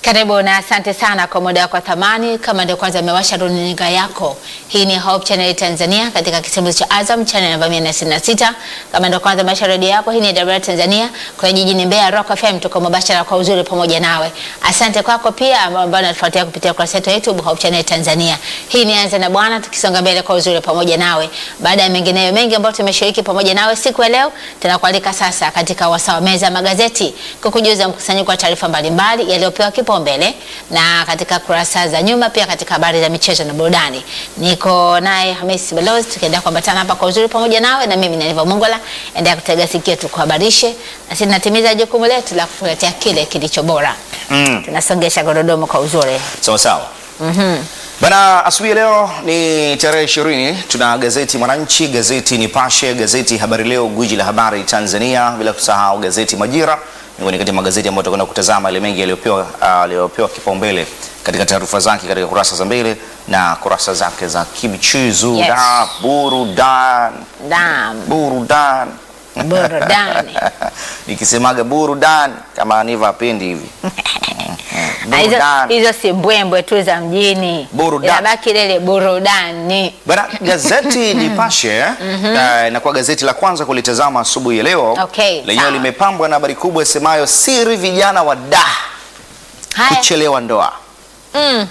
Karibu na asante sana kwa muda wako wa thamani. Kama ndio kwanza amewasha runinga yako, hii ni Hope Channel Tanzania katika kisimbuzi cha Azam channel namba 166. Kama ndio kwanza amewasha redio yako, hii ni Dar Tanzania kwa jijini Mbeya, Rock FM, tuko mubashara kwa uzuri pamoja nawe. Asante kwako pia ambao unatufuatia kupitia kurasa yetu ya YouTube Hope Channel Tanzania. Hii ni Anza na Bwana, tukisonga mbele kwa uzuri pamoja nawe. Baada ya mengineyo mengi ambayo tumeshiriki pamoja nawe siku ya leo, tunakualika sasa katika wasaa wa meza ya magazeti kukujuza mkusanyiko wa taarifa mbalimbali yaliyopewa kipaumbele na katika kurasa za nyuma, pia katika habari za michezo na burudani. Niko naye Hamisi Balozi, tukiendelea kuambatana hapa kwa uzuri pamoja nawe, na mimi Naniva Mongola. Endelea kutega sikio, tukuhabarishe na sisi tunatimiza jukumu letu la kukuletea kile kilicho bora. Mm. Tunasongesha gurudumu kwa uzuri. Sawa sawa. Bana, asubuhi ya leo ni tarehe ishirini. Tuna gazeti Mwananchi, gazeti Nipashe, gazeti Habari Leo, gwiji la habari Tanzania, bila kusahau gazeti Majira, miongoni kati ya magazeti ambayo tutakwenda kutazama yale mengi yaliyopewa ah, yaliyopewa kipaumbele katika taarifa zake katika kurasa za mbele na kurasa zake za kimichezo Yes. na burudani. Naam. Burudani. Burudani. Nikisemaga burudani kama Aniva apendi hivi. Na hizo, Burudani. hizo si mbwembwe tu za mjini, Burudani. inabaki lele burudani. Bana, gazeti Nipashe eh, inakuwa gazeti la kwanza kulitazama asubuhi ya leo. Okay, Lenyewe sawa. limepambwa na habari kubwa isemayo siri vijana wa da Haya. kuchelewa ndoa. Mm.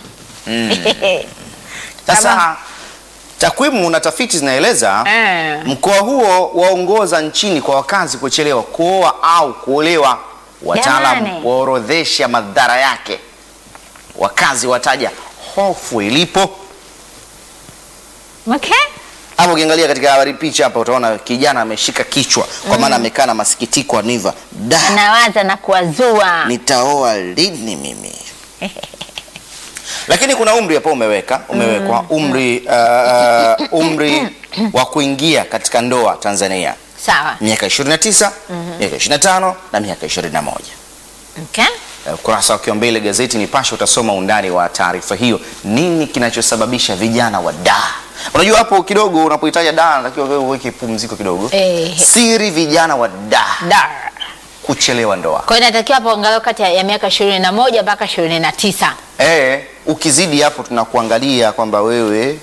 Sasa Kama- takwimu na tafiti zinaeleza Eh. mkoa huo waongoza nchini kwa wakazi kuchelewa kuoa au kuolewa. Wataalam Jamani. waorodhesha madhara yake, wakazi wataja hofu ilipo. Okay. Hapo ukiangalia katika habari picha hapa utaona kijana ameshika kichwa kwa maana amekaa na masikitiko Aniva, da Anawaza na kuwazua. nitaoa lini mimi? Lakini kuna umri hapo umeweka umewekwa umri uh, umri wa kuingia katika ndoa Tanzania Sawa. miaka 29, miaka 25 na miaka 21. Okay. Eh, Ukurasa wa mbele gazeti Nipashe utasoma undani wa taarifa hiyo, nini kinachosababisha vijana wa da. Unajua hapo kidogo unapohitaja da, natakiwa wewe uweke pumziko kidogo. Eh. Siri vijana wa da Dar. kuchelewa ndoa. Kwa hiyo inatakiwa hapo angalau kati ya ya miaka ishirini na moja mpaka ishirini na tisa. Eh, ukizidi hapo tunakuangalia kwamba wewe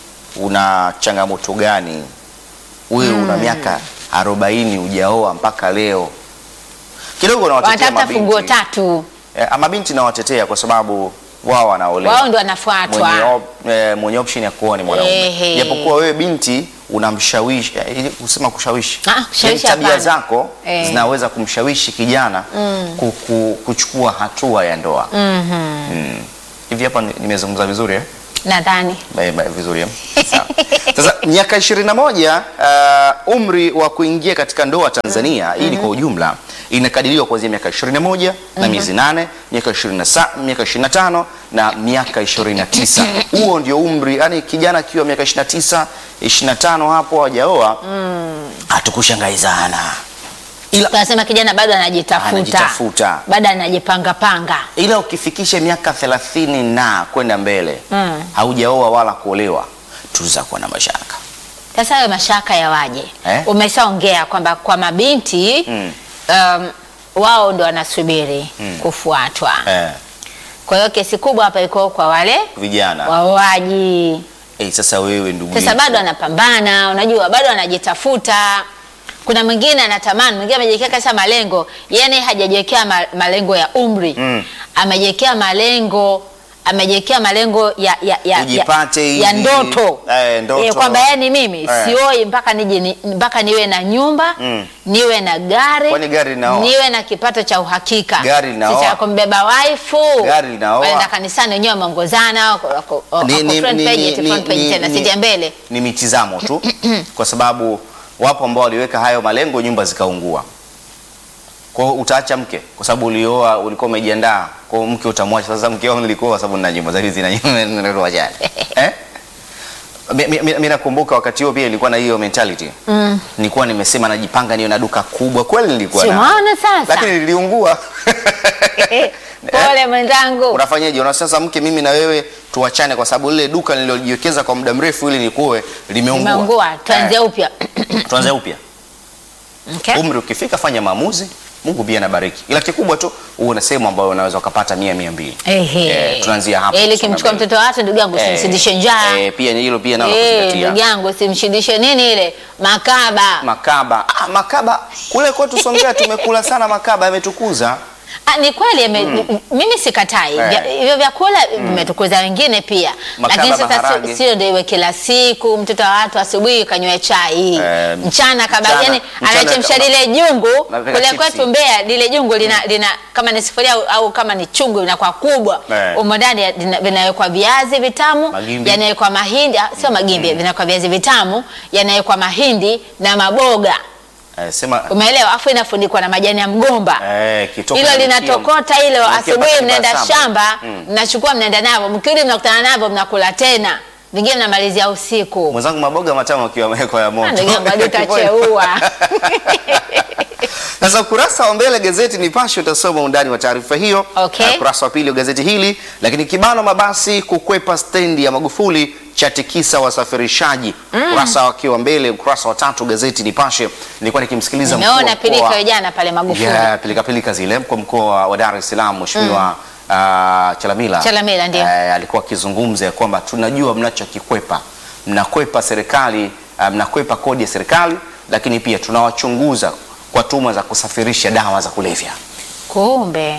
una changamoto gani, wewe una miaka 40 hujaoa mpaka leo. Kidogo nawatetea Wanatafuta funguo mabinti. tatu, Eh, mabinti nawatetea kwa sababu wao wanaolewa. wao ndio wanafuatwa. mwenye, op, eh, mwenye option ya kuoa ni mwanaume. Ehe. Japokuwa wewe binti unamshawishi, eh, ili kusema kushawishi, Ah, kushawishi Yaani tabia hapana. zako Eh. zinaweza kumshawishi kijana ku, ku, kuchukua hatua ya ndoa. Mm. Hivi hapa ni- nimezungumza vizuri eh? Nadhani Ba- ba- vizuri eh? Sawa. Sasa miaka 21 uh, umri wa kuingia katika ndoa Tanzania hii ni kwa ujumla inakadiriwa kuanzia miaka 21 na miezi nane, miaka 27, miaka 25 na miaka 29. Huo ndio umri, yani kijana akiwa miaka 29, 25 hapo hajaoa hatukushangaizana. Ila tunasema kijana bado anajitafuta, Anajitafuta. bado anajipanga panga. ila ukifikisha miaka 30 na kwenda mbele Mm. haujaoa wala kuolewa, tuza kuwa na mashaka. Sasa hayo mashaka yawaje? Eh? Umeshaongea kwamba kwa mabinti Mm. um, wao ndo wanasubiri kufuatwa. Eh, Kwa hiyo kesi kubwa hapa iko kwa wale vijana waoaji. eh, sasa wewe ndugu Sasa yetu. bado anapambana, unajua bado anajitafuta. Kuna mwingine anatamani, mwingine amejiwekea kabisa malengo, yani hajajiwekea ma, malengo ya umri Mm. amejiwekea malengo amejiwekea malengo ya, ya, ya, Ujipate ya, ya hivi. ndoto, Eh, ndoto. kwamba yani mimi Eh. sioi mpaka nije ni, mpaka niwe na nyumba Mm. niwe na gari Kwani gari linaoa? niwe na kipato cha uhakika Gari linaoa? si cha kumbeba waifu Gari linaoa? waenda kanisani wenyewe wameongozana wako- wako- wako Ni- ni- front ni- page, ni- eti ni- front page ni- tena ni- sija mbele ni mitizamo tu kwa sababu wapo ambao waliweka hayo malengo nyumba zikaungua kwa hiyo utaacha mke kwa sababu ulioa ulikuwa umejiandaa kwa hiyo mke utamwacha sasa mke wangu nilikuwa kwa sababu nina nyumba zaidi zina nyumba tuachane eh Mi- mi- mi- mi nakumbuka wakati huo pia ilikuwa na hiyo mentality mm. nilikuwa nimesema najipanga niwe na duka kubwa kweli nilikuwa si na umeona sasa lakini liliungua pole mwenzangu unafanyaje una sasa mke mimi na wewe tuachane kwa sababu lile duka nililojiwekeza kwa muda mrefu ili nikuwe limeungua imeungua tuanze Eh, upya tuanze upya okay. umri ukifika fanya maamuzi Mungu pia anabariki, ila kikubwa tu uwe na sehemu ambayo unaweza ukapata mia mia mbili. Ehe. Eh, tunaanzia hapo. Ili kusonga kimchukua mbele. mtoto watu ndugu yangu Eh, usimshindishe njaa. eh, pia hilo pia nalo Eh, kuzingatia. ndugu yangu usimshindishe nini ile makaba. Makaba ah, makaba kule kwetu Songea tumekula sana makaba, yametukuza. Ah, ni kweli ame- m- mimi sikatai Eh. Vya- hivyo vyakula vimetukuza wengine pia, Makaba, lakini sasa maharage. si- sio ndio iwe kila siku mtoto wa watu asubuhi kanywe chai Eh, mchana kaba mchana- yani mchana anachemsha kama- lile jungu Napika kule chipsi. kwetu Mbeya, lile jungu lina, lina kama ni sufuria au, au kama ni chungu linakuwa kubwa Eh. umo ndani ya- lina- vinawekwa viazi vitamu Magimbi. yanawekwa mahindi ah, sio magimbi vinawekwa viazi vitamu yanawekwa mahindi na maboga Eh, sema umeelewa afu inafunikwa na majani ya mgomba eh, kitoka hilo na linatokota hilo Mkia asubuhi, mpaka mnaenda saba. shamba Mm. mnachukua mnaenda navyo, mkirudi mnakutana navyo mnakula tena, vingine mnamalizia usiku. Mwenzangu maboga matamu akiwa amewekwa ya moto. Ndugu yangu, hadi utacheua. Sasa ukurasa wa mbele gazeti Nipashe utasoma undani wa taarifa hiyo. Okay. Na ukurasa wa pili wa gazeti hili, lakini kibano mabasi kukwepa stendi ya Magufuli chatikisa wasafirishaji. Ukurasa wakiwa mbele, ukurasa wa tatu gazeti Nipashe. Nilikuwa nikimsikiliza mkuu wa Nimeona mkoa- pilika ya jana pale Magufuli. Yeah, pilika pilika zile mkuu wa mkoa wa Dar es Salaam Mheshimiwa ah, Chalamila. Chalamila, ndio. Eh, alikuwa akizungumza ya kwamba tunajua mnachokikwepa, mnakwepa serikali, ah, mnakwepa kodi ya serikali, lakini pia tunawachunguza kwa tuhuma za kusafirisha dawa za kulevya. Kumbe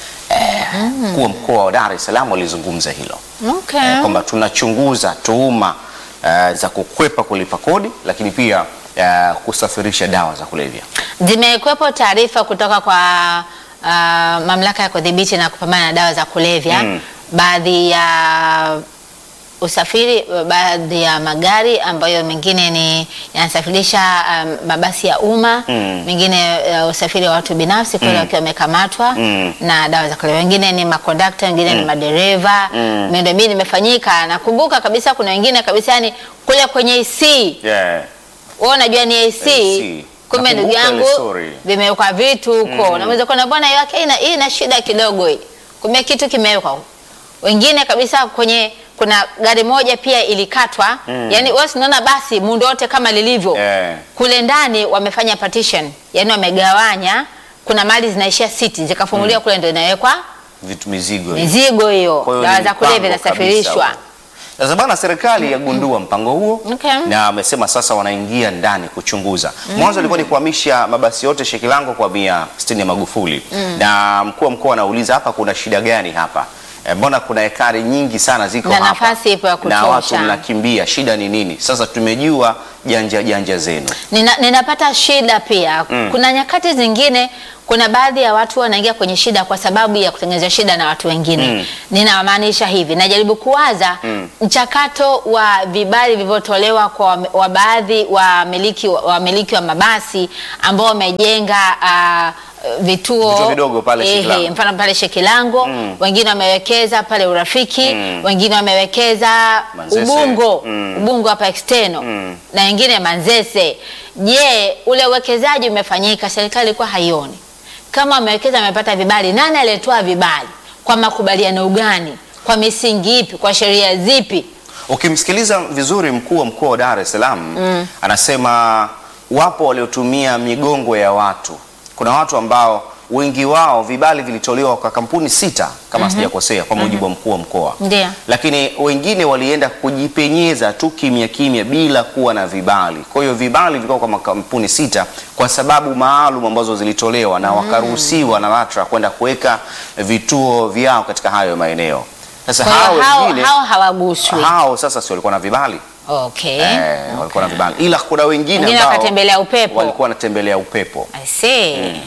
Mkuu wa mkoa wa Dar es Salaam alizungumza hilo okay. eh, kwamba tunachunguza tuhuma eh, za kukwepa kulipa kodi, lakini pia eh, kusafirisha dawa za kulevya. Zimekuwepo taarifa kutoka kwa uh, mamlaka ya kudhibiti na kupambana na dawa za kulevya Mm. baadhi ya usafiri, baadhi ya magari ambayo mengine ni yanasafirisha um, mabasi ya umma Mm. mengine uh, usafiri wa watu binafsi kweli wakiwa wamekamatwa Mm. na dawa za kulevya, wengine ni makondakta, wengine ni madereva Mm. miundombinu imefanyika. Nakumbuka kabisa kuna wengine kabisa yani kule kwenye AC Yeah. wewe unajua ni AC, AC. kumbe ndugu Nakumbuka ile yangu story. vimewekwa vitu huko mm. Naweza kuona bwana yake ina hii ina shida kidogo hii, kumbe kitu kimewekwa huko. Wengine kabisa kwenye kuna gari moja pia ilikatwa mm. Yani wewe unaona basi muundo wote kama lilivyo Yeah. kule ndani wamefanya partition, yani wamegawanya, kuna mali zinaishia siti zikafunguliwa kule ndio inawekwa Vitu mizigo. mizigo hiyo, Kwa hiyo dawa ni za kulevya mpango inasafirishwa. kabisa. Sasa bana, serikali yagundua mpango huo Okay. na amesema sasa wanaingia ndani kuchunguza. Mwanzo ilikuwa ni kuhamisha mabasi yote Shekilango kwa via stendi ya Magufuli, na mkuu wa mkoa anauliza hapa kuna shida gani hapa? Eh, Mbona kuna ekari nyingi sana ziko Na hapa nafasi ipo ya na kutosha. watu mnakimbia, shida ni nini? Sasa tumejua janja janja zenu. Nina, ninapata shida pia Mm. kuna nyakati zingine kuna baadhi ya watu wanaingia kwenye shida kwa sababu ya kutengeneza shida na watu wengine Mm. ninamaanisha hivi najaribu kuwaza Mm. mchakato wa vibali vilivyotolewa kwa wame- wa baadhi wa miliki wa, miliki wa mabasi ambao wamejenga ah, vituo, Vituo vidogo pale Ehe, Shekilango. mfano pale Shekilango Mm. wengine wamewekeza pale Urafiki Mm. wengine wamewekeza Manzese. Ubungo Mm. Ubungo hapa external Mm. na wengine Manzese. Je, ule uwekezaji umefanyika? Serikali ilikuwa haioni kama wamewekeza, wamepata vibali. Nani aliyetoa vibali? Kwa makubaliano gani? Kwa misingi ipi? Kwa sheria zipi? Ukimsikiliza vizuri mkuu wa mkoa wa Dar es Salaam anasema wapo waliotumia migongo ya watu. Kuna watu ambao wengi wao vibali vilitolewa kwa kampuni sita kama sijakosea, kwa mujibu wa mkuu wa mkoa Ndio. lakini wengine walienda kujipenyeza tu kimya kimya bila kuwa na vibali. Kwa hiyo vibali vilikuwa kwa makampuni sita kwa sababu maalum ambazo zilitolewa na wakaruhusiwa na LATRA kwenda kuweka vituo vyao katika hayo maeneo. Sasa Kwa hao hiyo hao, wengine hao hawaguswi. hao sasa si walikuwa na vibali Okay. eh, walikuwa na vibali, ila kuna wengine Wengine ambao wakatembelea upepo. walikuwa wanatembelea upepo. I see.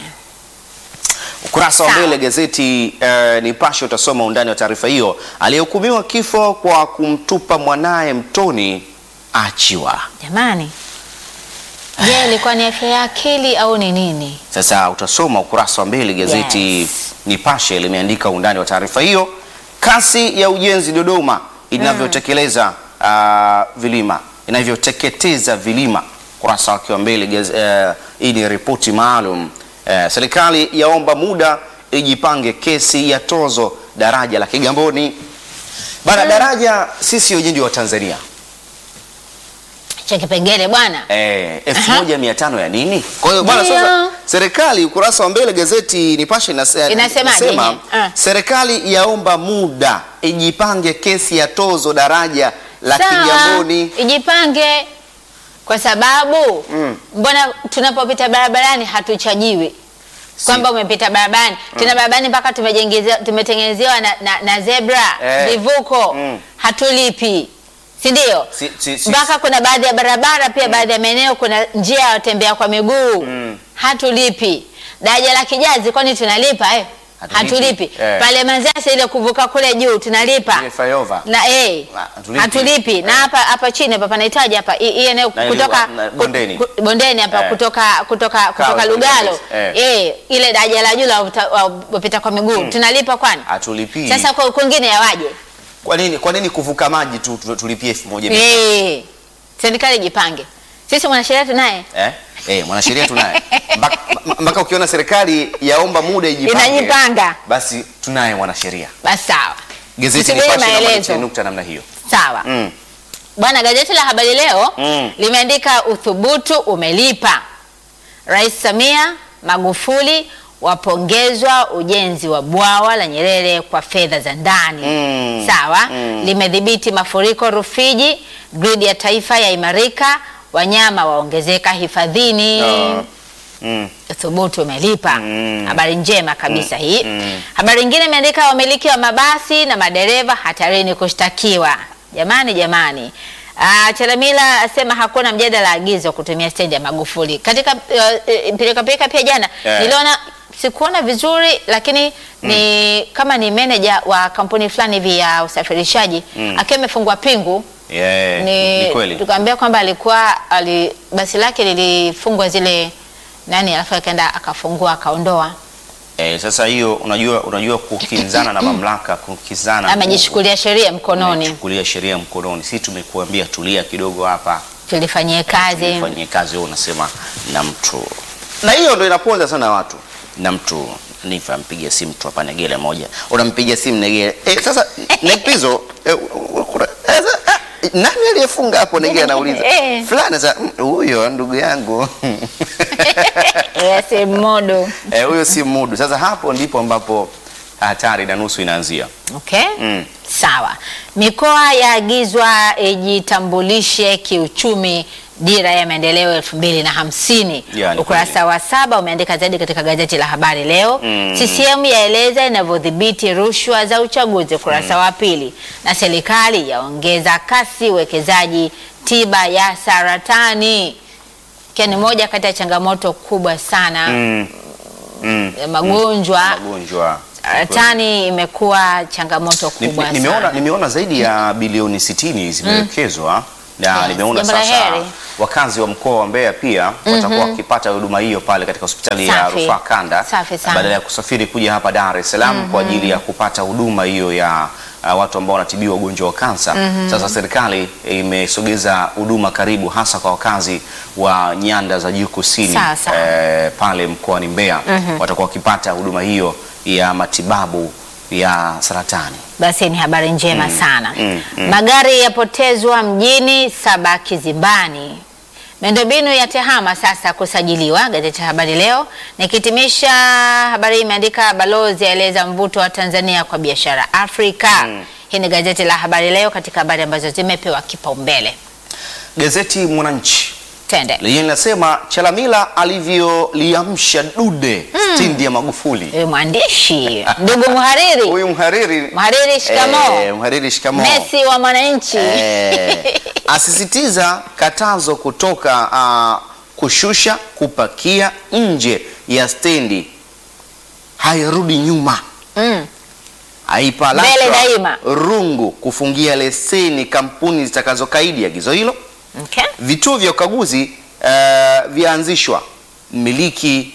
Ukurasa wa Sawa. mbele gazeti eh, Nipashe utasoma undani wa taarifa hiyo. Aliyehukumiwa kifo kwa kumtupa mwanaye mtoni achiwa. Jamani. Je, ilikuwa ni afya ya akili au ni nini? Sasa utasoma ukurasa wa mbele gazeti Yes. Nipashe limeandika undani wa taarifa hiyo, kasi ya ujenzi Dodoma inavyotekeleza ah, vilima inavyoteketeza vilima. Ukurasa wake wa mbele gaz- eh, hii ni ripoti maalum. Eh, serikali yaomba muda ijipange kesi ya tozo daraja la Kigamboni. Bana, daraja sisi wenyewe ndio wa Tanzania cha kipengele bwana. Eh, elfu moja mia tano ya nini? Kwa hiyo bwana, Ndio. sasa serikali ukurasa wa mbele gazeti Nipashe inase- Inasemaje inasema yenyewe? Ah. serikali yaomba muda ijipange kesi ya tozo daraja la Sawa, Kigamboni. ijipange kwa sababu Mm. mbona tunapopita barabarani hatuchajiwi kwamba umepita barabarani tena barabarani mpaka tumejengezewa- tumetengenezewa na, na, na zebra Eh. vivuko Mm. hatulipi si ndio Si- si- si- mpaka kuna baadhi ya barabara pia baadhi ya maeneo kuna njia ya watembea kwa miguu Mm. hatulipi daraja la kijazi kwani tunalipa eh? Hatulipi. hatulipi Eh. pale manzasi ile kuvuka kule juu tunalipa Ile flyover. na eh, Ah, hatulipi. hatulipi na hapa hapa chini hapa panahitaji hapa hii hii eneo Na ile kutoka wa- na bondeni. ku- ku- bondeni hapa Eh. kutoka kutoka kutoka Lugalo Eh. eh, ile daraja la juu la wapita- wa- wapita kwa miguu tunalipa kwani? Hatulipii. Sasa kwa kwingine yawaje? Kwa nini kwa nini kuvuka maji tu tu- tulipie elfu moja mia- Eh, serikali jipange. Sisi mwanasheria tunaye eh? Eh, mwanasheria tunaye mpaka mpaka ukiona serikali yaomba muda ijipange, Inajipanga. basi tunaye mwanasheria. basi sawa. Gazeti Tusubiri Nipashe naomba maelezo. litie nukta namna hiyo. Sawa. Mm. Bwana, gazeti la Habari Leo Mm. limeandika uthubutu umelipa. Rais Samia Magufuli wapongezwa ujenzi wa bwawa la Nyerere kwa fedha za ndani. Mm. Sawa. Mm. Limedhibiti mafuriko Rufiji, gridi ya taifa yaimarika, wanyama waongezeka hifadhini. Ah. Mm. Thubutu umelipa. Mm. Habari njema kabisa hii. Mm. Habari nyingine imeandika wamiliki wa mabasi na madereva hatarini kushtakiwa. Jamani, jamani. Ah, Chalamila asema hakuna mjadala agizo kutumia stendi ya Magufuli. Katika uh, pilika pilika pia jana Yeah. niliona sikuona vizuri lakini ni kama ni manager wa kampuni fulani hivi ya usafirishaji Mm. akiwa amefungwa pingu Yeah, ni, ni kweli. tukaambia kwamba alikuwa ali, basi lake lilifungwa zile nani, alafu akaenda akafungua akaondoa, Eh, sasa hiyo unajua unajua kukinzana na mamlaka kukinzana amejishukulia sheria mkononi, kulia sheria mkononi. Sisi tumekuambia tulia kidogo hapa tulifanyie kazi. fanyie kazi, wewe unasema na mtu, na hiyo ndio inaponza sana watu. Na mtu nifa mpigia simu tu hapa Negele moja, unampigia simu Negele eh, sasa Nepizo eh, kuna- eh, sasa, ah, nani aliyefunga hapo? Negele anauliza Eh. fulani, sasa mm, huyo ndugu yangu Yes, modo. eh, huyo si mudu. Sasa hapo ndipo ambapo hatari na nusu inaanzia. Okay. Mm. Sawa. Mikoa yaagizwa ijitambulishe kiuchumi dira ya maendeleo elfu mbili na hamsini. Ya, ni Ukurasa wa saba umeandika zaidi katika gazeti la Habari Leo. Mm. CCM yaeleza inavyodhibiti rushwa za uchaguzi, ukurasa wa pili, na serikali yaongeza kasi uwekezaji tiba ya saratani, ikiwa ni moja kati ya changamoto kubwa sana Mm. Mm. ya magonjwa Magonjwa. saratani imekuwa changamoto Ni- kubwa ni- nimeona, sana. nimeona zaidi ya bilioni 60 zimewekezwa na Yes, nimeona jambo la sasa heri. wakazi wa mkoa wa Mbeya pia watakuwa wakipata huduma hiyo pale katika hospitali ya Safi. rufaa kanda Safi sana. badala ya kusafiri kuja hapa Dar es Salaam kwa ajili ya kupata huduma hiyo ya uh, watu ambao wanatibiwa ugonjwa wa kansa. Sasa serikali imesogeza huduma karibu hasa kwa wakazi wa nyanda za juu kusini Sawa, sawa. eh, pale mkoani Mbeya watakuwa wakipata huduma hiyo ya matibabu ya saratani. Basi ni habari njema sana. mm, mm. Magari yapotezwa mjini, saba kizimbani. Miundombinu ya TEHAMA sasa kusajiliwa, gazeti la Habari Leo. Nikitimisha habari hii imeandika balozi aeleza mvuto wa Tanzania kwa biashara Afrika. Hii ni gazeti la Habari Leo katika habari ambazo zimepewa kipaumbele. Gazeti Mwananchi Tende lenye linasema Chalamila alivyoliamsha dude stendi ya Magufuli. Huyu mwandishi ndugu mhariri, Huyu mhariri mhariri shikamoo, eh, mhariri shikamoo. Messi wa Mwananchi. Eh, asisitiza katazo kutoka ah, kushusha kupakia nje ya stendi hairudi nyuma. Mm. Aipa Mbele LATRA daima. rungu kufungia leseni kampuni zitakazokaidi agizo hilo. Okay. Vituo vya ukaguzi uh, vyaanzishwa. Mmiliki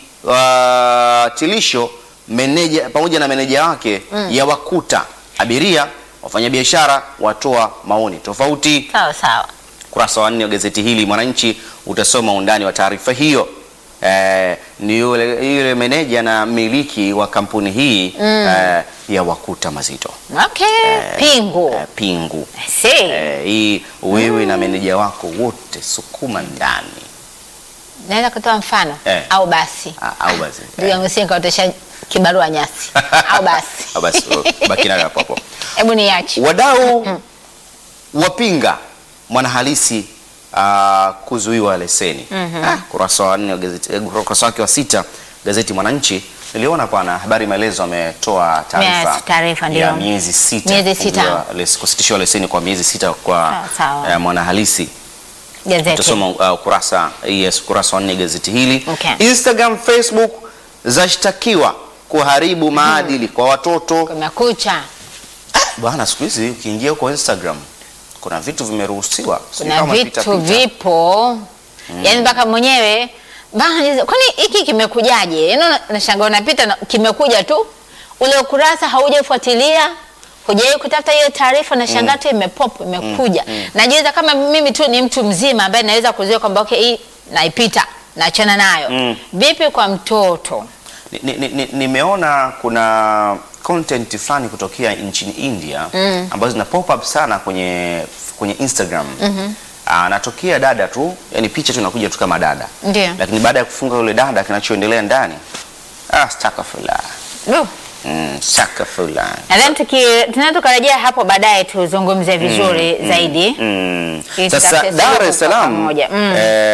wa tilisho meneja pamoja na meneja wake ya wakuta abiria, wafanyabiashara watoa maoni tofauti. Sawa sawa. Kurasa wa nne wa gazeti hili Mwananchi utasoma undani wa taarifa hiyo. eh, ni yule, yule meneja na miliki wa kampuni hii eh, ya Wakuta Mazito Okay, pingu. eh, Pingu I see. eh, hii wewe na meneja wako wote sukuma ndani Naweza kutoa mfano Eh. au basi. Ah, au basi Ndugu yangu si nikaotesha kibarua nyasi. au basi. Au basi baki nayo hapo hapo. Hebu niache. Wadau wapinga mwanahalisi uh, kuzuiwa leseni. Ah, kurasa wa nne wa gazeti, eh, ukurasa wake wa sita gazeti Mwananchi niliona bwana habari maelezo ametoa taarifa Yes, taarifa, ndio. ya miezi sita, Miezi sita. kufungiwa les- kusitishiwa leseni kwa miezi sita kwa Sawa, sawa. eh, mwanahalisi Gazeti. Utasoma uh, ukurasa yes, ukurasa wa nne gazeti hili. Okay. Instagram, Facebook zashtakiwa kuharibu maadili kwa watoto. Kumekucha. Bwana, siku hizi ukiingia huko Instagram kuna vitu vimeruhusiwa, Sijui Kuna kama pita vitu pita. vipo. Yaani mpaka mwenyewe bana kwani hiki kimekujaje? Yaani una- nashangaa unapita na kimekuja tu. Ule ukurasa haujafuatilia. Hujai kutafuta hiyo taarifa na shangaa tu imepop imekuja. Najiuliza kama mimi tu ni mtu mzima ambaye naweza kuzuia kwamba okay hii naipita naachana nayo. Mm. Vipi kwa mtoto? Ni- ni- ni- Nimeona kuna content fulani kutokea nchini India ambazo zina pop up sana kwenye kwenye Instagram. Anatokea dada tu, yani picha tu inakuja tu kama dada. Ndio. Lakini baada ya kufunga yule dada kinachoendelea ndani, ah, astaghfirullah. No. Mm, astaghfirullah. Nadhani tuki tunaweza tukarejea hapo baadaye tuzungumze vizuri zaidi. Mm. Ili Sasa tutafute Dar suluhu es kwa Salaam pamoja. Mm.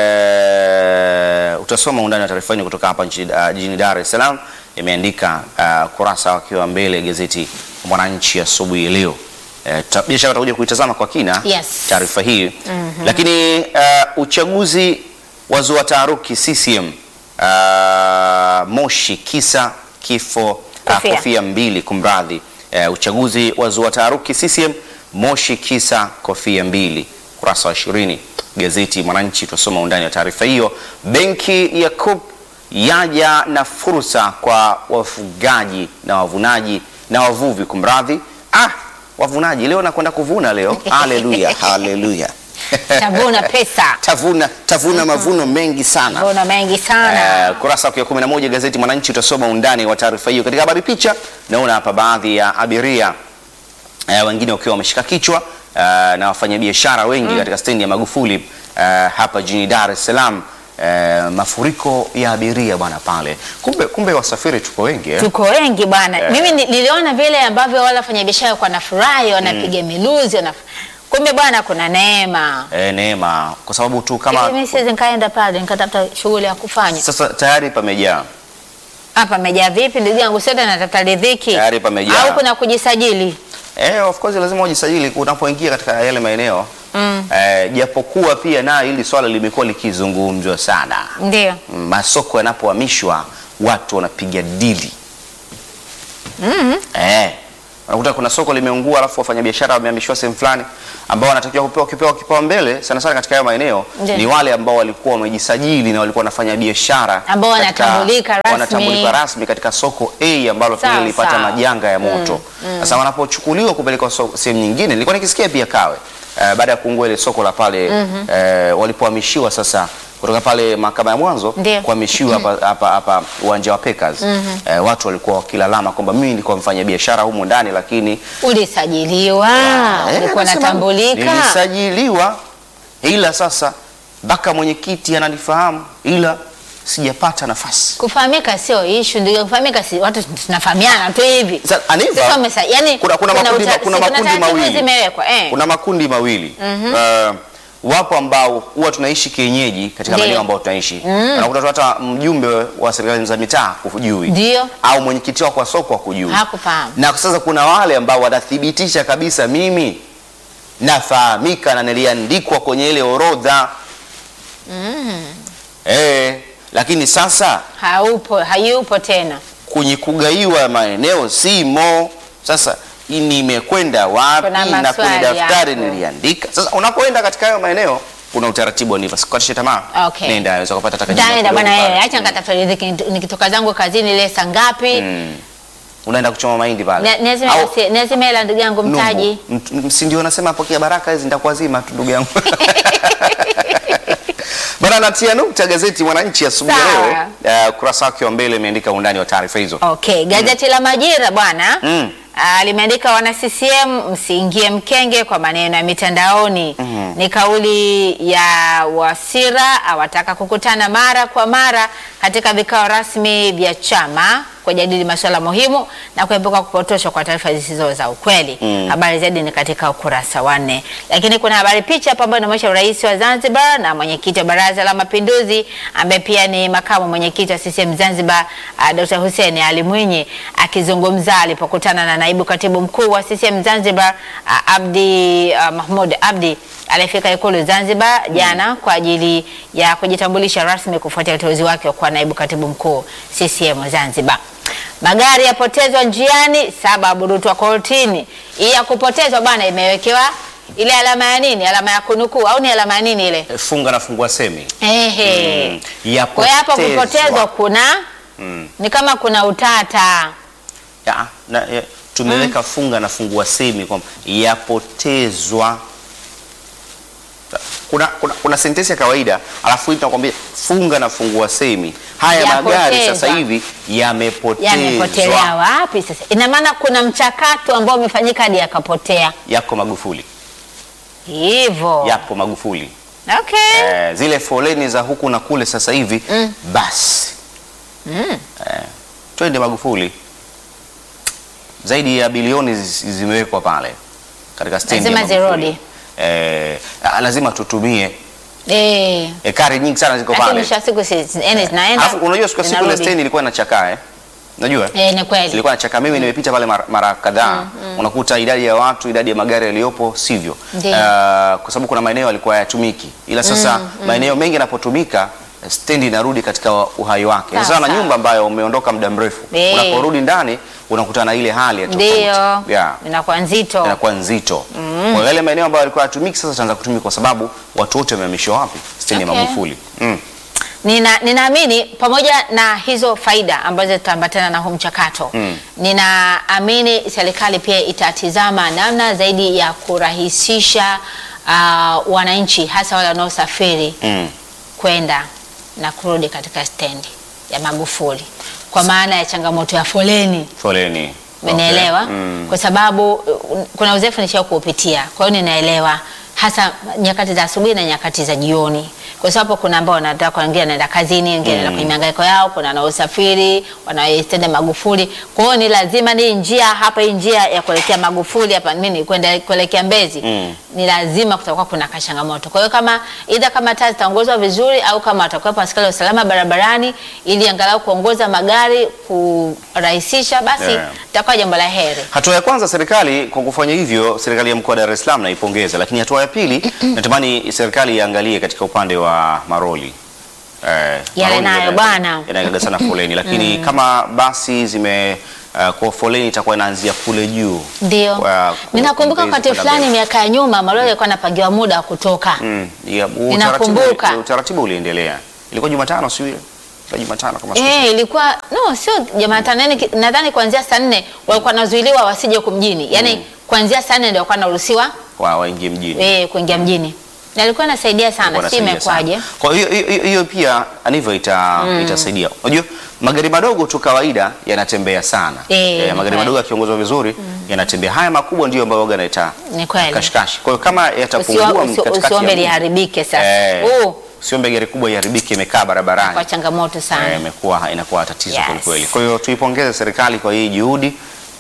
eh, utasoma undani wa taarifa hii kutoka hapa nchini uh, jijini Dar es Salaam imeandika uh, kurasa wakiwa mbele gazeti Mwananchi asubuhi leo. Eh, ta- bila shaka utakuja kuitazama kwa kina Yes. taarifa hii lakini uh, uchaguzi wazua taharuki CCM uh, Moshi kisa kifo uh, Kofia. kofia mbili kumradhi. Uh, uchaguzi wazua taharuki CCM Moshi kisa kofia mbili, kurasa wa ishirini gazeti Mwananchi. Tutasoma undani wa taarifa hiyo. Benki ya COP yaja na fursa kwa wafugaji na wavunaji na wavuvi kumradhi. Ah, wavunaji leo nakwenda kuvuna leo. Haleluya, haleluya. Tavuna pesa. tavuna tavuna mavuno mengi sana. Mbona mengi sana. Eh, kurasa wa 11 gazeti Mwananchi utasoma undani wa taarifa hiyo. Katika habari picha, naona hapa baadhi ya abiria eh, wengine wakiwa wameshika kichwa eh, na wafanyabiashara wengi katika stendi ya Magufuli eh, hapa jijini Dar es Salaam. Eh, mafuriko ya abiria bwana pale. Kumbe kumbe wasafiri tuko wengi eh? Tuko wengi bwana. Mimi ni- niliona vile ambavyo wale wafanyabiashara kwa nafurahi wanapiga miluzi wanaf... kumbe bwana kuna neema. Eh, neema kwa sababu tu Hivi kama mimi siwezi nikaenda pale nikatafuta shughuli ya kufanya. sasa tayari pamejaa. Hapa amejaa vipi ndugu yangu sote natafuta riziki. Tayari pamejaa. Au kuna kujisajili. Eh, of course lazima ujisajili unapoingia katika yale maeneo Mm. eh, japokuwa pia nayo hili swala limekuwa likizungumzwa sana. Ndio. Mm, Masoko yanapohamishwa watu wanapiga dili eh, unakuta kuna soko limeungua, alafu wafanyabiashara wamehamishiwa sehemu fulani, ambao wanatakiwa kupewa kipewa kipaumbele sana sana katika hayo maeneo Ndiyo. ni wale ambao walikuwa wamejisajili na walikuwa wanafanya biashara Ambao katika- wanatambulika rasmi. wanatambulika rasmi katika soko A ambalo pia Sawa, lilipata sawa. majanga ya moto. Sasa wanapochukuliwa kupelekwa so- sehemu nyingine, nilikuwa nikisikia pia Kawe eh, baada ya kuungua ile soko la pale eh, walipohamishiwa sasa kutoka pale mahakama ya mwanzo Ndiyo. kuhamishiwa hapa hapa hapa uwanja wa Packers eh, watu walikuwa wakilalama kwamba mimi nilikuwa mfanya biashara humu ndani lakini Ulisajiliwa. Eh, Ulikuwa anasema, unatambulika. Nilisajiliwa ila sasa mpaka mwenyekiti ananifahamu ila sijapata nafasi. Kufahamika sio issue, ndio kufahamika si watu tunafahamiana tu hivi. Sasa, Aniva, Sasa umesa- yani kuna, kuna, makundi, uta- kuna si- makundi taratibu mawili zimewekwa eh. kuna makundi mawili uh, wapo ambao huwa tunaishi kienyeji katika Ndiyo. maeneo ambayo tunaishi unakuta tu hata mjumbe wa serikali za mitaa hujui Ndio. au mwenyekiti wako wa soko hakujui Hakufahamu. na sasa kuna wale ambao wanathibitisha kabisa mimi nafahamika na niliandikwa kwenye ile orodha eh, lakini sasa Haupo, hayupo tena. kwenye kugaiwa maeneo simo. Sasa hii nimekwenda wapi Kuna na kwenye maswali daftari hapo. niliandika. Sasa unapoenda katika hayo maeneo kuna utaratibu niva, sikatishe tamaa. Okay. Nenda unaweza kupata hata kajina Nitaenda kidogo bwana pale. wewe, acha nikatafuta riziki nikitoka zangu kazini ile saa ngapi? Mm. Unaenda kuchoma mahindi pale. Na- Lazima Au usi- lazima hela ndugu yangu mtaji. Numbu. Mt- Si ndio nasema pokea baraka hizi nitakuwa zima tu ndugu yangu. Bana, natia nukta gazeti Mwananchi asubuhi ya Sawa. leo, uh, ukurasa wake wa mbele imeandika undani wa taarifa hizo. Okay, gazeti la Majira bwana Mm. ah, limeandika wana CCM msiingie mkenge kwa maneno ya mitandaoni. Ni kauli ya Wasira awataka kukutana mara kwa mara katika vikao rasmi vya chama kujadili masuala muhimu na kuepuka kupotoshwa kwa taarifa zisizo za ukweli. Habari zaidi ni katika ukurasa wa nne, lakini kuna habari picha hapa ambayo inaonyesha rais wa Zanzibar na mwenyekiti wa Baraza la Mapinduzi ambaye pia ni makamu mwenyekiti wa CCM Zanzibar uh, Dr. Hussein Ali Mwinyi akizungumza alipokutana na naibu katibu mkuu wa CCM Zanzibar uh, Abdi uh, Mahmud Abdi aliyefika Ikulu Zanzibar jana kwa ajili ya kujitambulisha rasmi kufuatia uteuzi wake wa kuwa naibu katibu mkuu CCM Zanzibar. Magari yapotezwa njiani, saba aburutwa kortini. Hii ya kupotezwa bwana imewekewa ile alama ya nini? Alama ya kunukuu au ni alama ya nini ile? Eh, Funga na fungua semi. Ehe. Mm. Kwa hiyo hapo Yapotezwa. kupotezwa kuna Mm. ni kama kuna utata. Ya, na, ya, tumeweka funga na fungua semi kwamba yapotezwa. Kuna, kuna, kuna sentensi ya kawaida alafu hii tunakwambia funga na fungua semi. Haya magari Yapotezwa. sasa hivi yamepotezwa, Yamepotelea wapi sasa? Ina maana kuna mchakato ambao umefanyika hadi yakapotea yako Magufuli, hivyo. yapo Magufuli. Okay. Eh, zile foleni za huku na kule sasa hivi Mm. basi Mm. eh, twende Magufuli. Zaidi ya bilioni zi- zimewekwa pale katika stendi ya Lazima Magufuli. zirudi. Eh, ah, lazima tutumie Eh. ekari nyingi sana ziko Lakini pale. mwisho wa siku si yani zinaenda. Alafu unajua siku ya siku ile zinarudi. stendi ilikuwa inachakaa eh? Unajua? Eh, ni kweli. Ilikuwa inachakaa. Mimi nimepita pale mara, mara kadhaa. Unakuta idadi ya watu, idadi ya magari yaliyopo sivyo. Ndiyo. Ah, kwa sababu kuna maeneo yalikuwa hayatumiki. Ila sasa maeneo mengi yanapotumika stendi inarudi katika uhai wake. Sawa, Sasa na sawa. nyumba ambayo umeondoka muda mrefu. Eh. Unaporudi ndani unakutana na ile hali ya tofauti. Ndio. Yeah Inakuwa nzito. inakuwa nzito. Kwa hiyo yale maeneo ambayo yalikuwa hayatumiki sasa yataanza kutumika kwa sababu watu wote wamehamishwa wapi? Stendi ya Okay. Magufuli. Mm. Nina, ninaamini pamoja na hizo faida ambazo zitaambatana na huu mchakato Mm. ninaamini serikali pia itatizama namna zaidi ya kurahisisha uh, wananchi hasa wale wanaosafiri Mm. kwenda na kurudi katika stendi ya Magufuli kwa maana ya changamoto ya foleni. Foleni. Umenielewa? Okay. Mm. Kwa sababu uh, kuna uzoefu nishao kuupitia, kwa hiyo ninaelewa hasa nyakati za asubuhi na nyakati za jioni, kwa sababu kuna ambao wanataka wengine wanaenda kazini, wengine wanaenda kwenye mihangaiko yao, kuna wanaosafiri wanaoistenda Magufuli. Kwa hiyo ni lazima ni njia hapa, hii njia ya kuelekea Magufuli hapa mimi kwenda kuelekea Mbezi Mm. ni lazima kutakuwa kuna kashangamoto. Kwa hiyo kama idha kama taa zitaongozwa vizuri au kama watakuwepo askari wa usalama barabarani ili angalau kuongoza magari kurahisisha, basi Yeah. itakuwa jambo la heri. Hatua ya kwanza serikali kwa kufanya hivyo, serikali ya mkoa wa Dar es Salaam naipongeza, lakini hatua ya pili natamani serikali iangalie katika upande wa maroli eh, Yale maroli nayo yana- bwana. yanagaga sana foleni, lakini kama basi zime uh, kwa foleni itakuwa inaanzia kule juu Ndio, Kwa- ninakumbuka kuongeza wakati kwenda fulani mbele. miaka ya nyuma malori yalikuwa anapangiwa muda wa kutoka. Mm, ya, Ninakumbuka. utaratibu, utaratibu uliendelea. Ilikuwa Jumatano sio ile? Ilikuwa Jumatano kama siku Eh, ilikuwa no, sio Jumatano, yani ki- nadhani kuanzia saa nne walikuwa wanazuiliwa wasije huku mjini, yani kuanzia saa nne ndio walikuwa wanaruhusiwa wa waingie mjini. eh, kuingia mjini, na ilikuwa inasaidia sana, si Wanasaidia imekwaje? sana. Kwa hiyo hiyo- hiyo- hiyo pia anivyo ita, itasaidia. Unajua magari madogo tu kawaida yanatembea sana. Eh, ni magari kweli. madogo yakiongozwa vizuri yanatembea. Haya makubwa ndio ambayo waga naita Ni kweli. kashikashi. Kwa hiyo kama yatapungua Usio- usio- katikati ya Usiombe mji, liharibike sasa. eh, Uh, usiombe gari kubwa iharibike imekaa barabarani. kwa changamoto sana. Eh, imekuwa inakuwa tatizo Yes. kweli kweli. Kwa hiyo tuipongeze serikali kwa hii juhudi.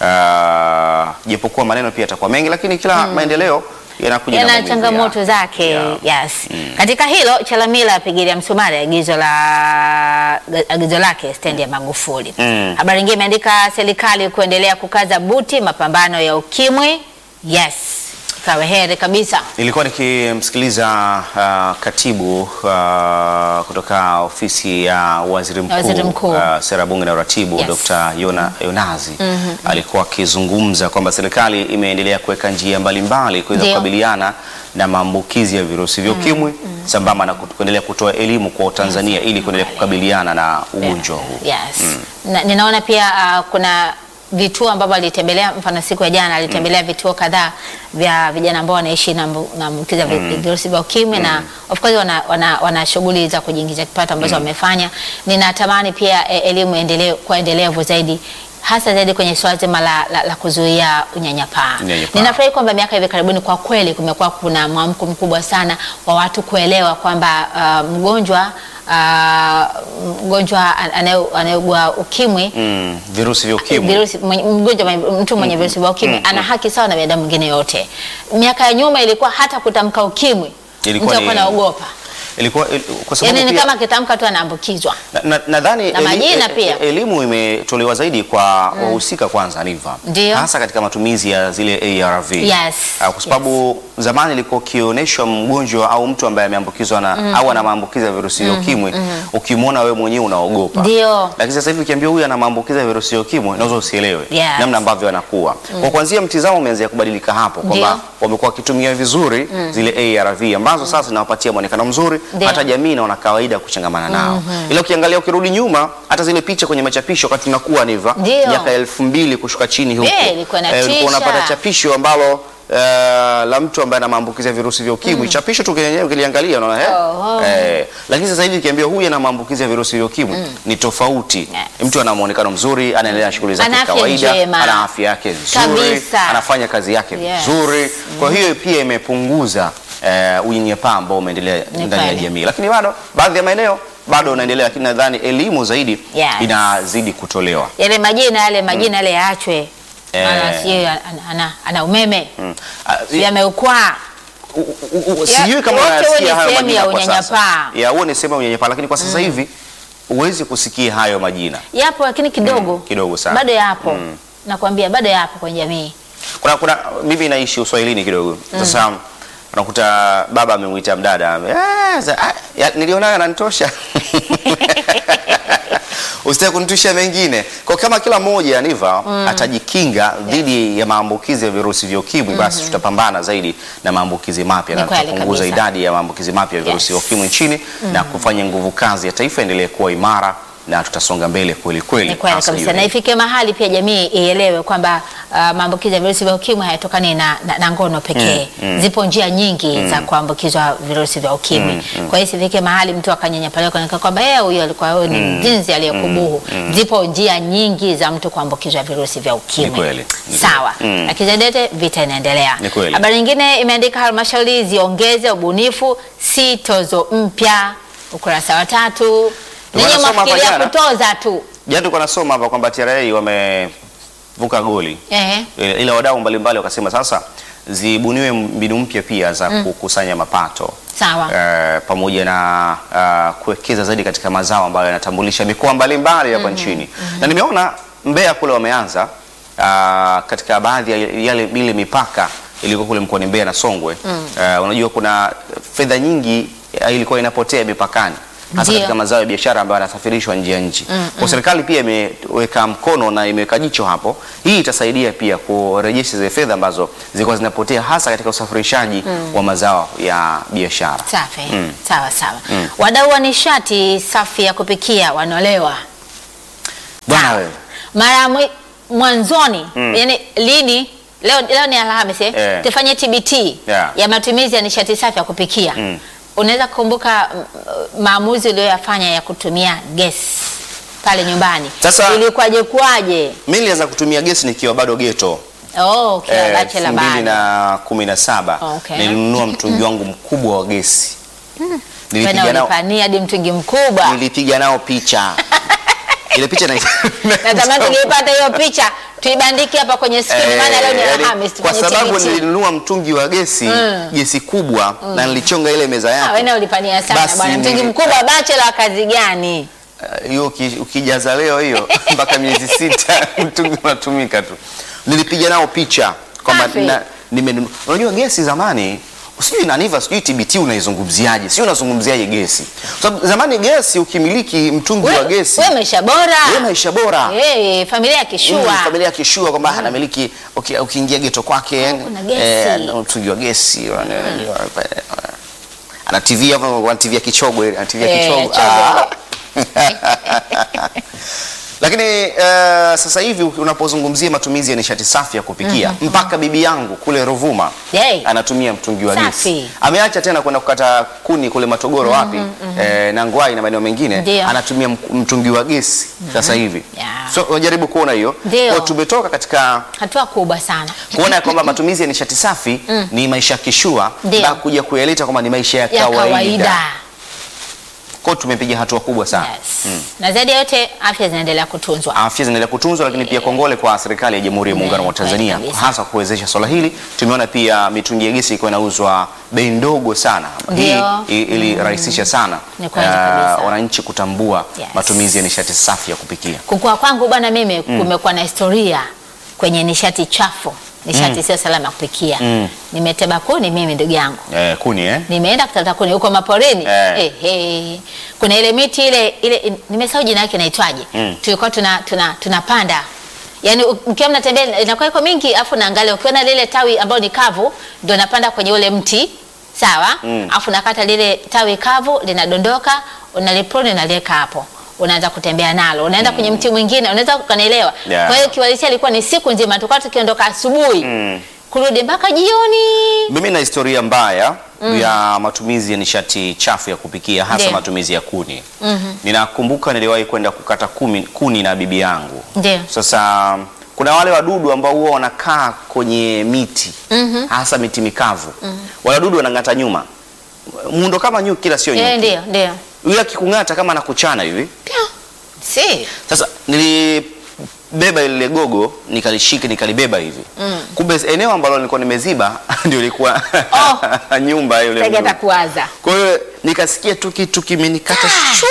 Uh, japokuwa maneno pia yatakuwa mengi, lakini kila maendeleo yanakuja na yana maumivu changamoto ya- zake ya- yes. Katika hilo Chalamila apigilia msumari agizo la agizo lake stendi ya Magufuli. Mm. Habari nyingine imeandika serikali kuendelea kukaza buti mapambano ya ukimwi. Yes, ikawe heri kabisa. Nilikuwa nikimsikiliza uh, katibu uh, kutoka ofisi ya waziri mkuu, Waziri mkuu. uh, sera bunge na uratibu Yes. Dr. Yona Yonazi alikuwa akizungumza kwamba serikali imeendelea kuweka njia mbalimbali kuweza Ndio. kukabiliana na maambukizi ya virusi vya ukimwi sambamba na kut- kuendelea kutoa elimu kwa Watanzania ili kuendelea kukabiliana na ugonjwa huu. Yes. Na, ninaona pia uh, kuna vituo ambavyo alitembelea, mfano siku ya jana alitembelea vituo kadhaa vya vijana ambao wanaishi na mbu- na maambukizi ya vi- virusi vya ukimwi na of course wana, wana, wana shughuli za kujiingiza kipato ambazo wamefanya. Ninatamani pia e, elimu endelee kuwa endelevu zaidi hasa zaidi kwenye swala zima la, la, la kuzuia unyanyapaa. Unyanyapaa. Ninafurahi kwamba miaka hivi karibuni kwa kweli kumekuwa kuna mwamko mkubwa sana wa watu kuelewa kwamba uh, mgonjwa uh, mgonjwa anaye- anayeugua ukimwi Mm, virusi vya ukimwi virusi mwenye- mgonjwa mwenye- mtu mwenye virusi vya ukimwi ana haki sawa na binadamu mwingine yote. Miaka ya nyuma ilikuwa hata kutamka ukimwi Ilikuwa mtu ni- alikuwa anaogopa, ilikuwa il- kwa sababu yaani ni pia- kama akitamka tu anaambukizwa. Na- na- nadhani Na eli- majina e- pia. e- elimu imetolewa zaidi kwa wahusika kwanza niva Ndio. hasa katika matumizi ya zile ARV Yes, Ah, kwa sababu zamani ilikuwa ukionyeshwa mgonjwa au mtu ambaye ameambukizwa na au ana maambukizi ya virusi vya ukimwi ukimwona wewe mwenyewe unaogopa Ndio. lakini sasa hivi ukiambia huyu ana maambukizi ya virusi vya ukimwi unaweza usielewe Yes. namna ambavyo anakuwa kwa kuanzia mtizamo umeanza kubadilika hapo kwamba Ndio. wamekuwa wakitumia vizuri zile ARV ambazo sasa zinawapatia mwonekano mzuri Ndio. hata jamii inaona kawaida kuchangamana nao ila ukiangalia ukirudi nyuma hata zile picha kwenye machapisho wakati tunakuwa niva Ndio. miaka elfu mbili kushuka chini huko Eh, ilikuwa Eh, inatisha. ulikuwa unapata chapisho ambalo eh, la mtu ambaye ana maambukizi ya virusi vya ukimwi chapisho tu kenyewe ukiliangalia unaona eh? Oh. eh lakini sasa hivi ukiambia huyu ana maambukizi ya virusi vya ukimwi ni tofauti Yes. mtu ana muonekano mzuri anaendelea na shughuli zake Ana afya kawaida njema. ana afya yake nzuri Kabisa. anafanya kazi yake Yes. vizuri kwa hiyo pia imepunguza eh, unyanyapaa ambao umeendelea Ni ndani ya kweli. jamii lakini bado baadhi ya maeneo bado unaendelea lakini nadhani elimu zaidi Yes. inazidi kutolewa Yale majina yale majina yale yaachwe, Eh. maana sijui ana, ana, ana umeme Mm. Ah, sijui ameukwaa U- u- u- Ya- sijui kama wote huo unayasikia ni hayo sehemu majina ya kwa sasa. unyanyapaa. Ya, huo ni sehemu ya unyanyapaa, lakini kwa sasa hivi huwezi kusikia hayo majina. yapo, lakini kidogo Mm, kidogo sana. bado yapo nakwambia, bado yapo kwenye jamii. Kuna, kuna mimi naishi uswahilini kidogo sasa unakuta baba amemwita mdada ame- "Ah, za- ah, ya, nilionayo ananitosha usitaki kunitusha mengine kwa kama kila mmoja niva atajikinga dhidi ya maambukizi ya virusi vya ukimwi basi tutapambana zaidi na maambukizi mapya Ni na kweli tutapunguza kabisa. idadi ya maambukizi mapya ya virusi vya Yes. ukimwi nchini na kufanya nguvu kazi ya taifa endelee kuwa imara na tutasonga mbele kweli kweli Ni kweli hasa kabisa, hiyo. na ifike mahali pia jamii ielewe kwamba uh, maambukizi ya virusi vya ukimwi hayatokani na, na, na ngono pekee. Zipo njia nyingi za kuambukizwa virusi vya ukimwi. Kwa hiyo isifike mahali mtu akanyanyapaliwa kwa kwamba yeye huyo alikuwa huyo ni jinsi aliyekubuhu. Zipo njia nyingi za mtu kuambukizwa virusi vya ukimwi. Ni kweli, ni Sawa. kweli. Mm. Na kizedete vita inaendelea. Ni kweli. Habari nyingine imeandika halmashauri ziongeze ubunifu si tozo mpya, ukurasa wa tatu. Ninyi Tunasoma hapa mwafikiria jana. kutoza tu. Jana tulikuwa nasoma hapa kwamba TRA wamevuka goli Ehe. Eh, ila wadau mbalimbali wakasema sasa zibuniwe mbinu mpya pia za kukusanya mapato Sawa. eh, pamoja na uh, kuwekeza zaidi katika mazao ambayo yanatambulisha mikoa mbalimbali hapa nchini na nimeona Mbeya kule wameanza uh, katika baadhi ya yale ile mipaka ilikuwa kule mkoani Mbeya na Songwe uh, unajua kuna fedha nyingi uh, ilikuwa inapotea mipakani hasa Ndio. katika mazao ya biashara ambayo yanasafirishwa nje ya nchi. Kwa serikali pia imeweka mkono na imeweka jicho hapo. Hii itasaidia pia kurejesha zile fedha ambazo zilikuwa zinapotea hasa katika usafirishaji wa mazao ya biashara. Safi. Sawa sawa. Wadau wa nishati safi ya kupikia wanolewa. Bwana Sawa. wewe. Mara ya mwi- mwanzoni, yani lini? Leo, leo ni Alhamisi eh? Eh. Tufanye TBT Yeah. ya matumizi ya nishati safi ya kupikia. Mm. Unaweza kukumbuka mm, maamuzi uliyoyafanya ya kutumia gesi pale nyumbani. Sasa- ilikuwaje kwaje? Mimi nilianza kutumia gesi nikiwa bado geto. Oh, okay, eh, bachelor elfu mbili bado. na kumi na saba Okay. nilinunua mtungi wangu mkubwa wa gesi. Wewe Nilipiga nao, ulipania hadi mtungi mkubwa. nilipiga nao picha. Ile picha na Natamani tungeipata hiyo picha tuibandike hapa kwenye screen, maana leo ni Eh, yaani, Alhamisi kwa tufanye sababu TBT. nilinunua mtungi wa gesi gesi kubwa na nilichonga ile meza Ah, yake wewe ulipania sana Basi bwana. Mtungi nili- mkubwa bachelor wa kazi gani? Eh, hiyo uki- ukijaza leo hiyo mpaka miezi sita mtungi unatumika tu. Nilipiga nao picha kwamba Safi. na- nimenunua. Unajua gesi zamani sijui naniva sijui TBT unaizungumziaje, sijui unazungumziaje gesi, kwa sababu zamani gesi ukimiliki mtungi wa Wewe gesi wewe maisha bora. wewe maisha bora Eh, familia ya Mm, kishua. familia ya kishua kwamba anamiliki uki- ukiingia geto kwake kuna gesi. eh, ana mtungi wa gesi wana- ana TV hapo ana TV ya kichogwe ana TV ya Eh, kichogwe chogwe. Ah. Lakini eh, sasa hivi unapozungumzia matumizi ya nishati safi ya kupikia mpaka bibi yangu kule Ruvuma Yay. anatumia mtungi wa Safi. gesi. Ameacha tena kwenda kukata kuni kule Matogoro wapi eh, na Ngwai na maeneo mengine Ndio. anatumia mk- mtungi wa gesi sasa hivi. Yeah. So unajaribu kuona hiyo. Ndio. Kwa tumetoka katika Hatua kubwa sana. kuona ya kwamba matumizi ya nishati safi ni maisha kishua Ndio. na kuja kuyaleta kwamba ni maisha ya Ya kawaida. kawaida. Kwa hiyo tumepiga hatua kubwa sana. Yes. Na zaidi ya yote afya zinaendelea kutunzwa. Afya zinaendelea kutunzwa, lakini pia kongole kwa serikali ya Jamhuri ya Muungano wa Kweli Tanzania kabisa. hasa kuwezesha swala hili. Tumeona pia mitungi ya gesi ikiwa inauzwa bei ndogo sana. Hii Ndio. i- ilirahisisha sana Ni kweli eh, kabisa. wananchi kutambua Yes. matumizi ya nishati safi ya kupikia. Kukua kwangu bwana, mimi kumekuwa na historia kwenye nishati chafu, nishati sio salama ya kupikia. Mm. Nimeteba kuni mimi ndugu yangu. Eh, kuni eh? Nimeenda kutafuta kuni huko maporini. Eh. Eh, eh. Kuna ile miti ile ile nimesahau jina yake inaitwaje. Mm. Tulikuwa tuna tuna tunapanda. Yaani u- mkiwa mnatembea inakuwa iko mingi afu naangalia ukiona lile tawi ambalo ni kavu ndio napanda kwenye ule mti. Sawa? Mm. Afu nakata lile tawi kavu linadondoka, unaliprune unaliweka hapo. Unaanza kutembea nalo. Unaenda kwenye mti mwingine, unaweza ukanielewa. Yeah. Kwa hiyo kiwalisia ilikuwa ni siku nzima tulikuwa tukiondoka asubuhi. Mm. Kurudi mpaka jioni. Mimi na historia mbaya ya matumizi ya nishati chafu ya kupikia hasa Ndio. matumizi ya kuni. Ninakumbuka niliwahi kwenda kukata kumi, kuni na bibi yangu. Ndio. Sasa kuna wale wadudu ambao huwa wanakaa kwenye miti hasa miti mikavu. Wale wadudu wanang'ata nyuma, muundo kama nyuki, kila sio Eh, nyuki. ndio, ndio. Yule akikung'ata kama anakuchana hivi. Si. Sasa nilibeba ile gogo nikalishika nikalibeba hivi. Kumbe eneo ambalo nilikuwa nimeziba ndio ilikuwa nyumba ya yule Tega mdudu. atakuwaza. Kwa hiyo nikasikia tu kitu kimenikata shwa.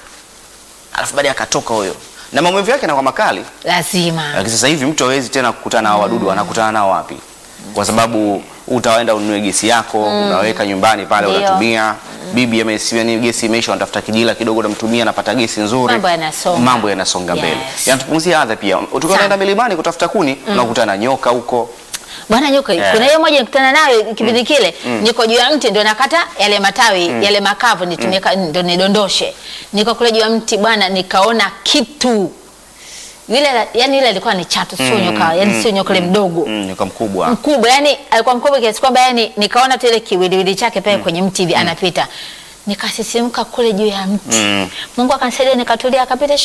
Alafu baadaye akatoka huyo. Na maumivu yake yanakuwa makali. Lazima. Lakini sasa hivi mtu hawezi tena kukutana na hao wadudu, anakutana nao wapi? Kwa sababu utaenda ununue gesi yako, unaweka nyumbani pale Ndio. unatumia. Bibi amesikia ni gesi imeisha, unatafuta kijila kidogo unamtumia, anapata gesi nzuri. Mambo yanasonga. Mambo yanasonga Yes. mbele. Yanatupunguzia adha pia. Tukiwa Sana. tunaenda milimani kutafuta kuni, unakutana na nyoka huko. Bwana nyoka, Eh. kuna hiyo moja nikutana nayo kipindi kile, niko juu ya mti ndio nakata yale matawi yale makavu nitumika ndio nidondoshe. Niko kule juu ya mti bwana, nikaona kitu yule, la- yani ile alikuwa ni chatu, sio nyoka, yani sio nyoka ile mdogo Mm, nyoka mkubwa. mkubwa, yani alikuwa mkubwa kiasi kwamba yani nikaona tu ile kiwiliwili chake pale kwenye mti hivi anapita, nikasisimka kule juu ya mti Mm. Mungu akanisaidia nikatulia, akapita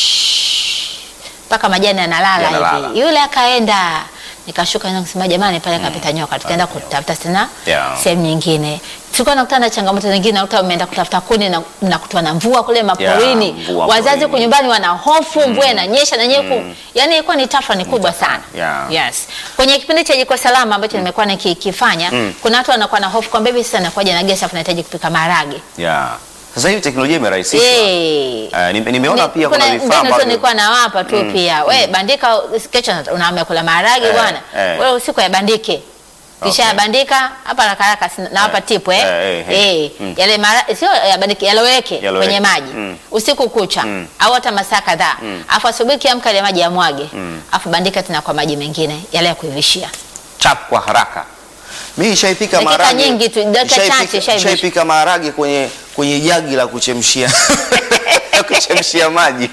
shhh, mpaka majani yanalala Yanalala. hivi, yule akaenda nikashuka nje kusema jamani, pale kapita nyoka, tukaenda kutafuta tena Yeah. sehemu nyingine. Tulikuwa nakutana na changamoto zingine, nakuta umeenda kutafuta kuni na mnakutwa na mvua kule maporini, Yeah, mvua wazazi porini. huku nyumbani wana hofu, mvua inanyesha na nyeku, yani ilikuwa ni tafa ni kubwa sana. Yeah. Yes. Kwenye kipindi cha jiko salama ambacho nimekuwa nikikifanya, kuna watu wanakuwa na hofu kwamba hivi sasa nakuja na gesi afu nahitaji kupika maharage. Yeah. Sasa hivi teknolojia imerahisishwa. Eh. Eh, nime- nimeona Ni- pia kuna vifaa mbinu tu ambavyo nilikuwa nawapa tu pia we bandika kesho unaamia kula maharage Eh, bwana eh. wewe usiku yabandike kisha Okay. yabandika hapa haraka haraka si- nawapa Eh, tipu eh, eh, eh, eh, mm. yale mara sio yabandike yaloweke Yaloweke, kwenye maji mm. usiku kucha Mm. au hata masaa kadhaa afu asubuhi kiamka ile maji yamwage afu bandika tena kwa maji mengine yale ya kuivishia chap kwa haraka. Mimi nishaipika Dakika maharage. nyingi tu, dakika nishaipika- chache, shaivisha. Nishaipika maharage kwenye kwenye jagi la kuchemshia kuchemshia maji.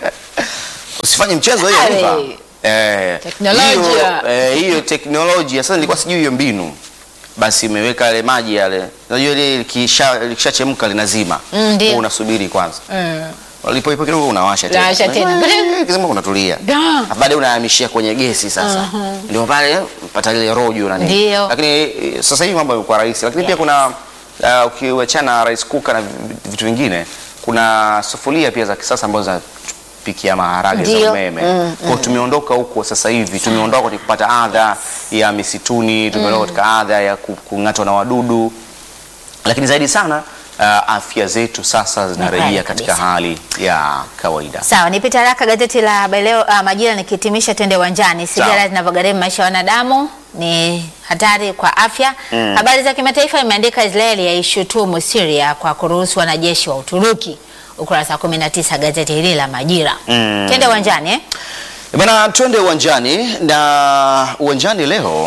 Usifanye mchezo hiyo Ale. Eva. Eh, Teknolojia. hiyo, eh, hiyo teknolojia sasa nilikuwa sijui hiyo mbinu. Basi imeweka yale maji yale. Unajua ile likisha likishachemka linazima. Mm, ndio. Wewe unasubiri kwanza. mm. Walipoipo kidogo unawasha tena. Unawasha tena. Eh, Kizima unatulia. Da. Alafu Baadaye unahamishia kwenye gesi sasa. Ndio pale pata ile rojo na nini. Ndio. Lakini eh, sasa hivi mambo yamekuwa rahisi. Lakini pia Yes. kuna uh, ukiwachana rice cooker na vi- vitu vingine kuna sufuria pia za kisasa ambazo zinapikia maharage za Ndio. umeme. Mm, Kwa hiyo tumeondoka huko sasa hivi. Tumeondoka kwenye kupata adha ya misituni, tumeondoka katika adha ya ku- kung'atwa na wadudu. Lakini zaidi sana uh, afya zetu sasa zinarejea kweli katika kabisa. hali ya kawaida. Sawa, nipita haraka gazeti la habari leo uh, Majira nikihitimisha, twende uwanjani. Sawa. Sigara zinavyogharimu maisha ya wanadamu ni hatari kwa afya. Habari za kimataifa imeandika Israeli yaishutumu Syria kwa kuruhusu wanajeshi wa Uturuki, ukurasa wa 19 gazeti hili la Majira. Mm. Twende uwanjani eh? Bana, twende uwanjani na uwanjani leo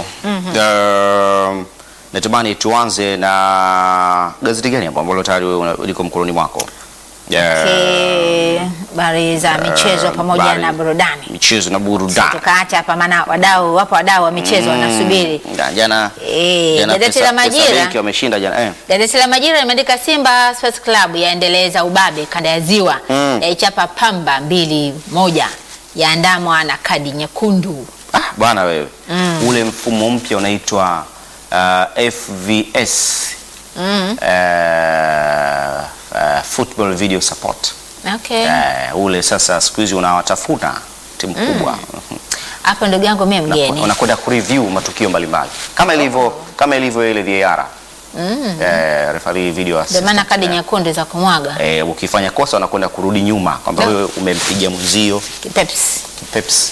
um, natamani tuanze na gazeti gani hapo ambalo tayari wewe una- liko mkononi mwako? Okay, habari za michezo pamoja habari. na burudani. michezo na burudani. Tukaacha hapa, maana wadau wapo, wadau wa michezo wanasubiri. Ja- Jana Eh, jana gazeti pesa- la pesa Majira benki wameshinda jana eh. Gazeti la Majira limeandika Simba Sports Club yaendeleza ubabe kanda ya Ziwa, Mm. yaichapa Pamba mbili moja, yaandamwa na kadi nyekundu. Ah, bwana wewe ule mfumo mpya unaitwa uh, FVS Mm. uh, uh, football video support Okay. uh, ule sasa siku hizi unawatafuna timu kubwa Hapo ndugu yangu mimi mgeni. unakwenda kureview matukio mbalimbali kama ilivyo kama ilivyo ile VAR mm. eh, referee video Ndio assistant. maana kadi Eh, nyekundu za kumwaga. eh, ukifanya kosa unakwenda kurudi nyuma kwamba Ndio. wewe umempiga mwenzio Peps. peps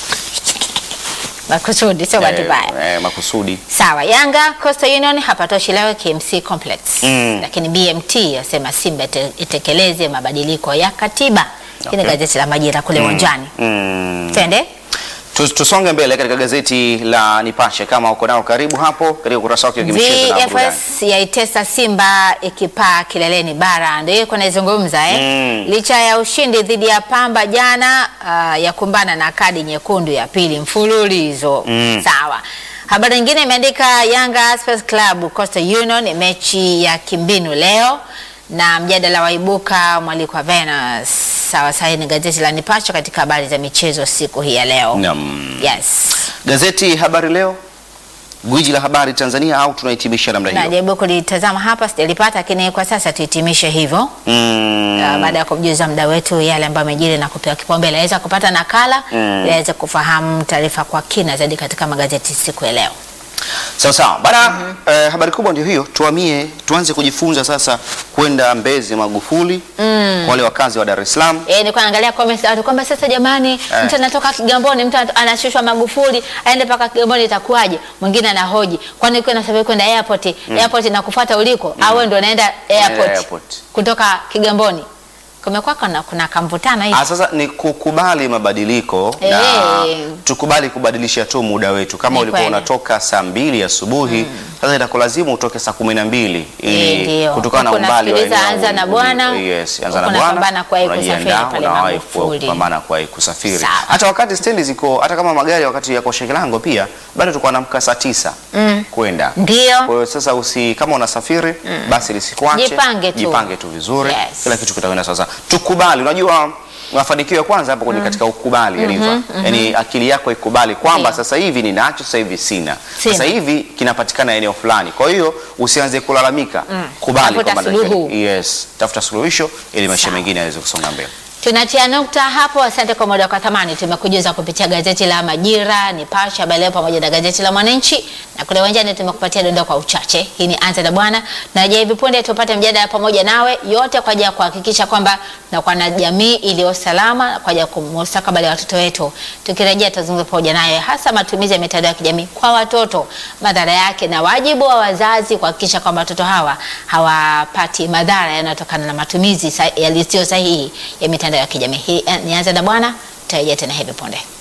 Makusudi sio bahati mbaya. eh, makusudi Sawa, Yanga Coastal Union hapatoshi leo KMC Complex. Mm. Lakini BMT yasema Simba ite- itekeleze mabadiliko ya katiba. Hii ni Okay. gazeti la Majira kule uwanjani. mm. Twende. Tus- Tusonge mbele katika gazeti la Nipashe kama uko nao karibu hapo katika ukurasa wake wa kimichezo na burudani. VFS yaitesa Simba ikipaa kileleni bara, ndio hiyo naizungumza eh? Mm. Licha ya ushindi dhidi ya Pamba jana, uh, ya kumbana na kadi nyekundu ya pili mfululizo Mm. sawa. Habari nyingine imeandika Yanga Sports Club Coastal Union mechi ya kimbinu leo na mjadala waibuka mwaliko wa Venus. Sawa sawa, hii ni gazeti la Nipashe katika habari za michezo siku hii ya leo. Naam. Yes. Gazeti Habari Leo, gwiji la habari Tanzania, au tunahitimisha namna hiyo? Najaribu kulitazama hapa sijalipata, lakini kwa sasa tuhitimishe hivyo. Mm. Uh, baada ya kumjuza mda wetu yale ambayo amejiri na kupewa kipaumbele, aweza kupata nakala Mm. ili aweze kufahamu taarifa kwa kina zaidi katika magazeti siku ya leo. Sawa sawa bana. Eh, habari kubwa ndio hiyo, tuhamie tuanze kujifunza sasa kwenda Mbezi Magufuli kwa wale wakazi wa Dar es Salaam. Eh, nilikuwa naangalia comments za watu kwamba sasa jamani, Eh. mtu anatoka Kigamboni, mtu anat- anashushwa Magufuli aende mpaka Kigamboni itakuwaje? Mwingine anahoji, kwani ukiwa unasafiri kwenda airport, airport inakufuata uliko au wewe ndio unaenda airport, airport. kutoka Kigamboni? Kumekuwa kuna, kuna kamvutano hivi. Ah, sasa ni kukubali mabadiliko na Eh. tukubali kubadilisha tu muda wetu. Kama Ni ulikuwa kweli. unatoka saa mbili asubuhi sasa itakulazimu utoke saa kumi na mbili Eh, ili ndio. kutokana na Huko umbali wa nasikiliza eneo Anza na uli- Bwana, Yes, anza na huko bwana. napambana kuwahi unajiandaa, kusafiri pale unawahi Magufuli. kupambana kuwahi kusafiri. Sawa. Hata wakati stendi ziko hata kama magari wakati yako Shekilango pia bado tulikuwa naamka saa tisa kwenda. Ndio. Kwa hiyo sasa usi kama unasafiri basi lisikuache. Jipange tu. Jipange tu vizuri. Yes. Kila kitu kitakwenda sasa. Tukubali. Unajua mafanikio ya kwanza hapo kwenye katika ukubali Riva. Yaani akili yako ikubali kwamba Ndio. sasa hivi ninacho, sasa hivi sina. Sina. Sasa hivi kinapatikana eneo fulani. Kwa hiyo usianze kulalamika. Kubali Tafuta kwamba suluhu. yes, tafuta suluhisho ili maisha Sawa. mengine yaweze kusonga mbele. Tunatia nukta hapo. Asante kwa muda kwa thamani. Tumekujuza kupitia gazeti la Majira, Nipashe, Habari Leo pamoja na gazeti la Mwananchi, na kule uwanjani tumekupatia dondoo kwa uchache. Hii ni Anza na Bwana, na je, hivi punde tupate mjadala pamoja nawe, yote kwa ajili ya kuhakikisha kwamba tunakuwa na jamii iliyo salama kwa ajili ya mustakabali wa watoto wetu. Tukirejea tutazungumza pamoja naye, hasa matumizi ya mitandao ya kijamii kwa watoto, madhara yake na wajibu wa wazazi kuhakikisha kwamba watoto hawa hawapati madhara yanayotokana na matumizi sa- yasiyo sahihi ya mitandao ya kijamii. Hii eh, ni Anza na Bwana, tutarejea tena hivi punde.